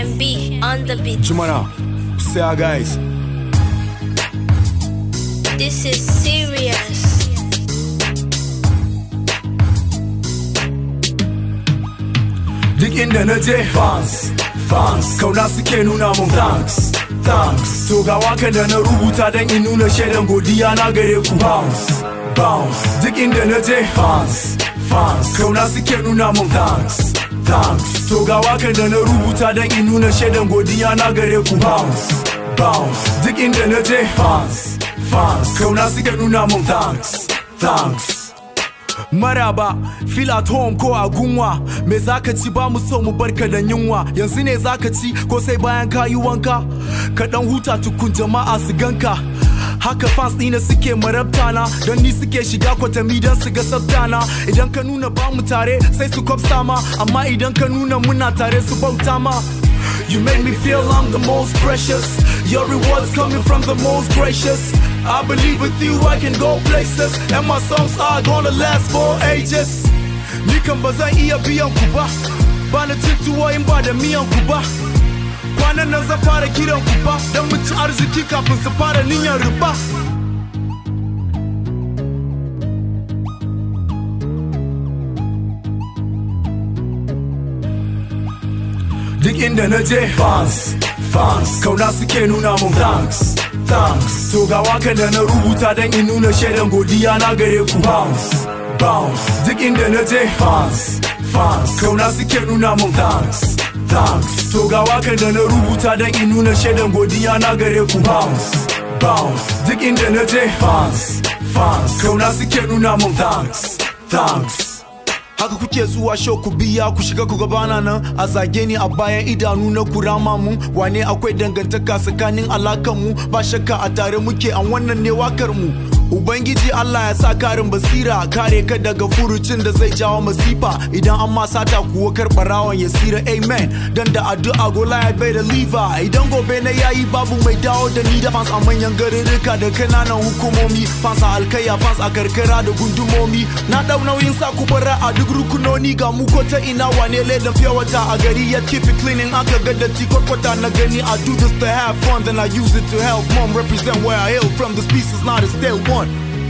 HMB on the beat. Jumana, say our guys. This is serious. Duk inda na je fans, fans, kauna suke nuna mun thanks, thanks. To ga wakan da na rubuta don in nuna shaidan godiya na gare ku bounce, bounce. Duk inda na je fans, fans, kauna suke nuna mun thanks, thanks. To ga wakan da na rubuta don in nuna shaidan godiya na gare ku bounce, bounce. Duk inda na je fans, fans, kauna suke nuna mun thanks, thanks. Maraba, feel at home ko a gunwa Me zaka ci ba mu so mu barka da yunwa Yanzu ne zaka ci ko sai bayan ka yi wanka Ka dan huta tukun jama'a su ganka Haka fans ɗina suke marabta na Don ni suke shiga kwatami don su ga sabtana Idan ka nuna ba mu tare sai su kwafsa ma Amma idan ka nuna muna tare su bauta ma You make me feel I'm the most precious. Your rewards coming from the most gracious. I believe with you I can go places, and my songs are gonna last for ages. Ni kan ba zan iya biyan ku ba, ba na cin tuwo in ba da miyan ku ba. Kwanan nan zan fara kiran ku ba, don mu ci arziki kafin su fara niyyar riba. Duk inda na je fans, fans Kauna suke nuna mun thanks, thanks To ga wakan da na rubuta don in nuna shaidan godiya na gare ku bounce, bounce Duk inda na je fans, fans Kauna suke nuna mun thanks, thanks To ga wakan da na rubuta don in nuna shaidan godiya na gare ku bounce, bounce Duk inda na je fans, fans Kauna suke nuna mun thanks, thanks Haka kuke zuwa show ku biya ku shiga ku gabana nan a zage ni a bayan idanu na kurama mun wane akwai dangantaka tsakanin alakan mu ba shakka a tare muke an wannan ne wakar mu Ubangiji Allah ya sa karin basira kare ka daga furucin da zai jawo masifa idan an ma sata kuwa karɓarawan ya sira amen dan da addu'a gola ya bai da liva idan gobe na yayi babu mai dawo da ni da fans a manyan garuruka da kananan hukumomi fans a alkaya fans a karkara da gundumomi na dau nauyin sa ku bara a duk rukunoni ga mu ko ta ina wane ledan fiye wata a gari yet keep it cleaning aka ga datti kwarkwata na gani I do this to have fun then I use it to help mom represent where I hail from this piece is not a stale one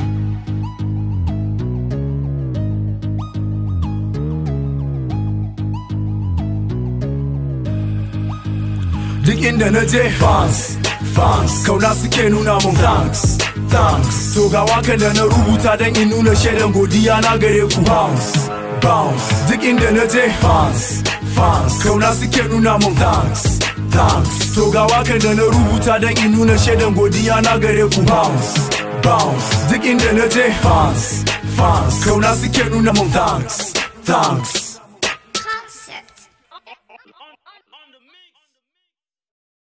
Duk inda na je fans, fans Kauna suke nuna mun thanks, thanks To ga wakan da na rubuta don in nuna shaidan godiya na gare ku bounce, bounce Duk inda na je fans, fans Kauna suke nuna mun thanks, thanks To ga wakan da na rubuta don in nuna shaidan godiya na gare ku bounce, bounce Duk inda na je fans, fans Kauna suke nuna mun thanks, thanks